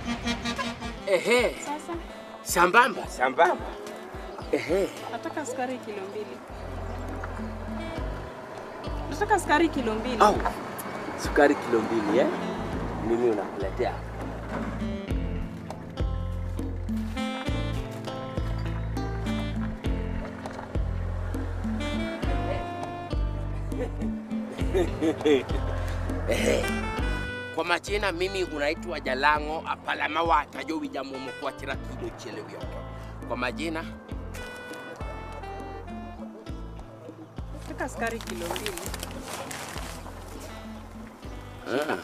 Ehe, Sasa sambamba sambamba. Ehe, nataka sukari kilo mbili. Nataka sukari kilo mbili. au sukari kilo mbili eh? Mimi unakuletea Ehe. Kwa majina mimi unaitwa Jalango apalama watajo wijamomo kwa chira kido chelewyo. Kwa majina Nataka sukari kilo mbili. Ah.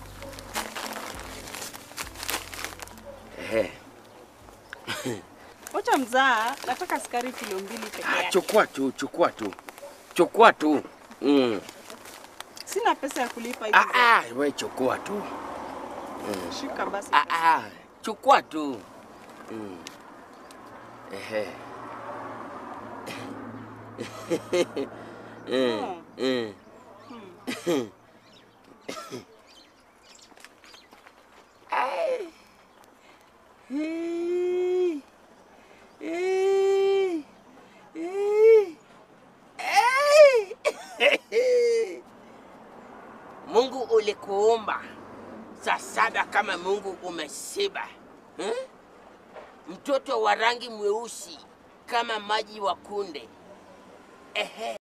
Ehe. Wacha mzaa, nataka sukari kilo mbili peke Ah, yake. chukua tu, chukua tu. Chukua tu. Mm. Sina pesa ya kulipa hivi. Ah, ah, we chukua tu. Shika basi. Ah, ah, chukua tu. Mm. Ehe. Mm. Mm. Ai. Hey. Hey. Hey. Hey. Mungu ulikuumba saa saba kama Mungu umeshiba hmm? Mtoto wa rangi mweusi kama maji wa kunde ehe,